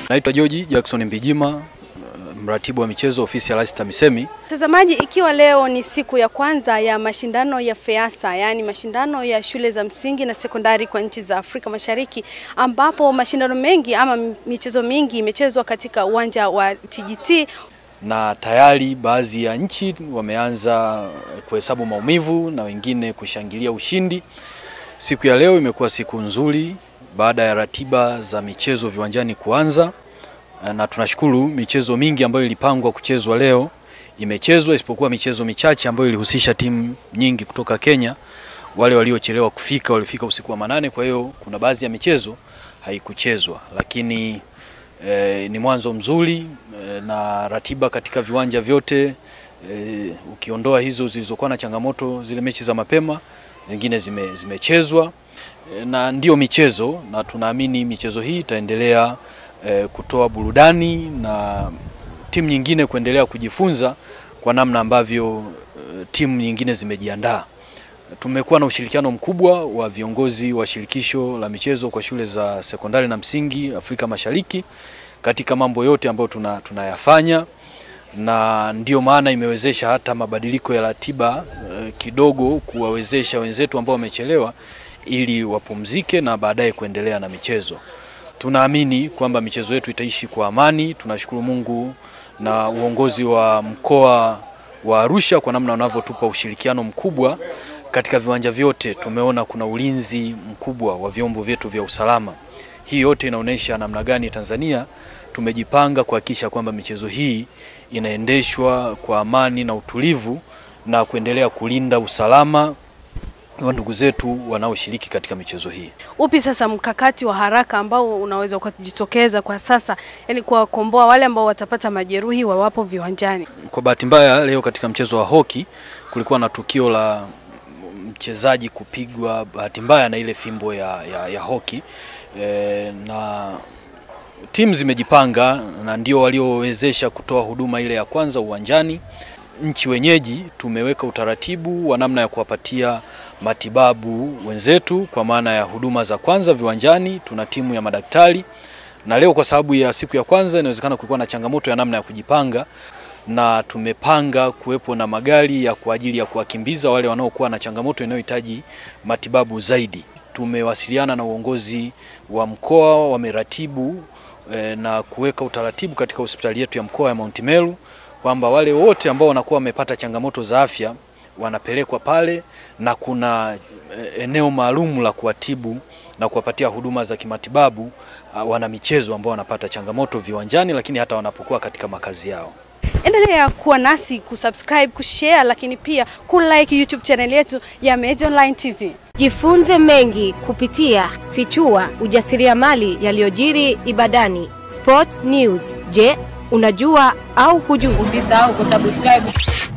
Naitwa George Jackson Mbijima, mratibu wa michezo ofisi ya Rais TAMISEMI. Mtazamaji, ikiwa leo ni siku ya kwanza ya mashindano ya FEASA, yaani mashindano ya shule za msingi na sekondari kwa nchi za Afrika Mashariki, ambapo mashindano mengi ama michezo mingi imechezwa katika uwanja wa TGT na tayari baadhi ya nchi wameanza kuhesabu maumivu na wengine kushangilia ushindi. Siku ya leo imekuwa siku nzuri baada ya ratiba za michezo viwanjani kuanza, na tunashukuru michezo mingi ambayo ilipangwa kuchezwa leo imechezwa, isipokuwa michezo michache ambayo ilihusisha timu nyingi kutoka Kenya. Wale waliochelewa kufika walifika usiku wa manane, kwa hiyo kuna baadhi ya michezo haikuchezwa, lakini eh, ni mwanzo mzuri eh, na ratiba katika viwanja vyote eh, ukiondoa hizo zilizokuwa na changamoto, zile mechi za mapema, zingine zime, zimechezwa na ndio michezo na tunaamini michezo hii itaendelea e, kutoa burudani na timu nyingine kuendelea kujifunza kwa namna ambavyo e, timu nyingine zimejiandaa. Tumekuwa na ushirikiano mkubwa wa viongozi wa shirikisho la michezo kwa shule za sekondari na msingi Afrika Mashariki katika mambo yote ambayo tuna, tunayafanya na ndio maana imewezesha hata mabadiliko ya ratiba e, kidogo kuwawezesha wenzetu ambao wamechelewa ili wapumzike na baadaye kuendelea na michezo. Tunaamini kwamba michezo yetu itaishi kwa amani. Tunashukuru Mungu na uongozi wa mkoa wa Arusha kwa namna wanavyotupa ushirikiano mkubwa katika viwanja vyote. Tumeona kuna ulinzi mkubwa wa vyombo vyetu vya usalama. Hii yote inaonyesha namna gani Tanzania tumejipanga kuhakikisha kwamba michezo hii inaendeshwa kwa amani na utulivu na kuendelea kulinda usalama wa ndugu zetu wanaoshiriki katika michezo hii. Upi sasa mkakati wa haraka ambao unaweza ukajitokeza kwa sasa, yani kuwakomboa wale ambao watapata majeruhi wawapo viwanjani? Kwa bahati mbaya, leo katika mchezo wa hoki kulikuwa na tukio la mchezaji kupigwa bahati mbaya na ile fimbo ya, ya, ya hoki e, na timu zimejipanga na ndio waliowezesha kutoa huduma ile ya kwanza uwanjani. Nchi wenyeji tumeweka utaratibu wa namna ya kuwapatia matibabu wenzetu kwa maana ya huduma za kwanza viwanjani. Tuna timu ya madaktari, na leo kwa sababu ya siku ya kwanza inawezekana kulikuwa na changamoto ya namna ya kujipanga, na tumepanga kuwepo na magari ya kwa ajili ya kuwakimbiza wale wanaokuwa na changamoto inayohitaji matibabu zaidi. Tumewasiliana na uongozi wa mkoa, wameratibu eh, na kuweka utaratibu katika hospitali yetu ya mkoa ya Mount Meru kwamba wale wote ambao wanakuwa wamepata changamoto za afya wanapelekwa pale na kuna eneo maalum la kuwatibu na kuwapatia huduma za kimatibabu wana michezo ambao wanapata changamoto viwanjani, lakini hata wanapokuwa katika makazi yao. Endelea kuwa nasi kusubscribe, kushare, lakini pia kulike YouTube channel yetu ya Meja Online TV. Jifunze mengi kupitia Fichua ujasiriamali yaliyojiri Ibadani. Sport News. Je, unajua au hujui? Usisahau kusubscribe